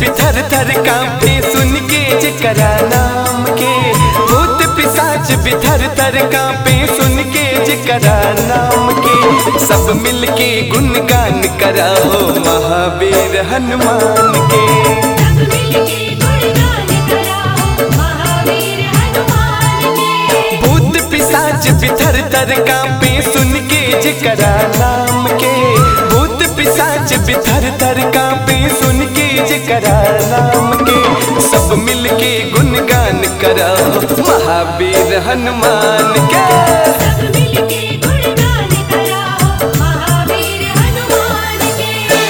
बिथर थर कांपे सुन के जकरा नाम के भूत पिशाच बिथर थर कांपे सुन के जकरा नाम के सब मिलके गुणगान कराओ महावीर हनुमान के सब मिलके गुणगान कराओ महावीर हनुमान के भूत पिशाच बिथर तर कांपे सुन के जकरा नाम के भूत पिशाच बिथर तर कांपे सुन के जकरा नाम के सब मिलके गुणगान कराओ महावीर हनुमान के सब मिलके गुणगान कराओ महावीर हनुमान के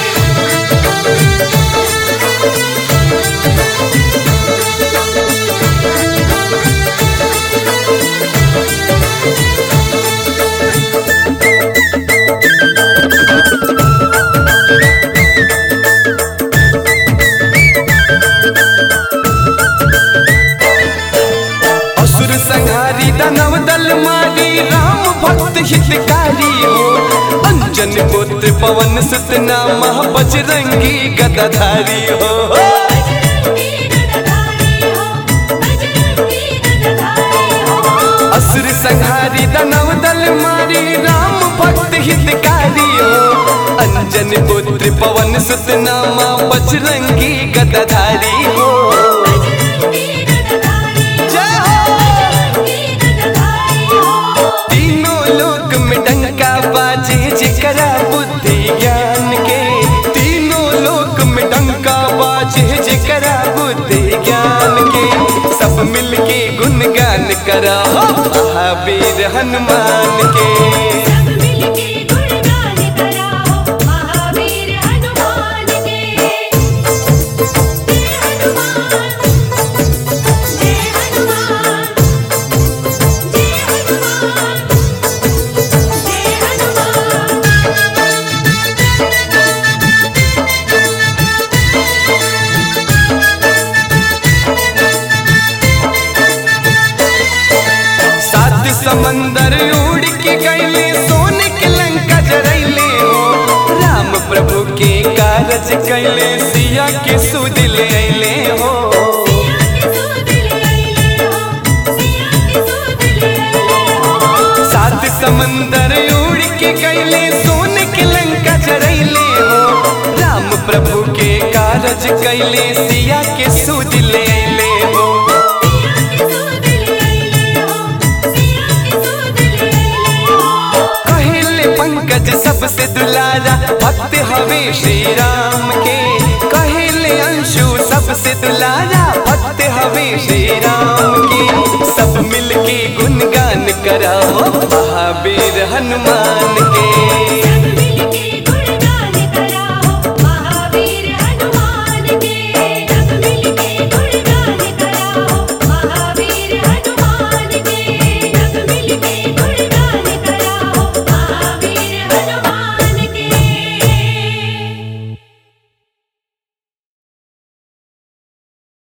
असुर संहारी दानव दल मारी राम भक्त हितकारी हो अंजन पुत्र पवन सुत नामा बजरंगी गदाधारी हो बजरंगी गदाधारी हो बजरंगी गदाधारी हो असुर संहारी दानव दल मारी राम भक्त हितकारी हो अंजन पुत्र पवन सुत नामा बजरंगी गदाधारी हो बजरंगी गदाधारी जय हो बजरंगी गदाधारी हो तीनों लोक में डंका बाजे जिकरा बुद्धि ज्ञान के तीनों लोक में डंका बाजे जिकरा बुद्धि ज्ञान के सब मिलके गुणगान करा महावीर हनुमान के सब मिलके गुणगान कराओ महावीर हनुमान के जय हनुमान जय हनुमान जय हनुमान जय हनुमान सात समंदर उड़ के गईले सोने के लंका जरैले हो राम प्रभु के कारज कैले सिया के सुध ले अइले हो सिया के सूद ले आइले हो सिया के सूद ले आइले हो सात समंदर उड़ के गईले सोने के लंका जरैले हो राम प्रभु के कारज कैले सिया के सुध ले अइले हो सिया के सूद ले आइले हो सिया के सूद ले आइले हो कहले पंकज सबसे दुलारा भक्त हवे श्री राम के कहले अंशु सबसे दुलारा भक्त हवे श्री राम के सब मिलके गुणगान कराओ महावीर हनुमान के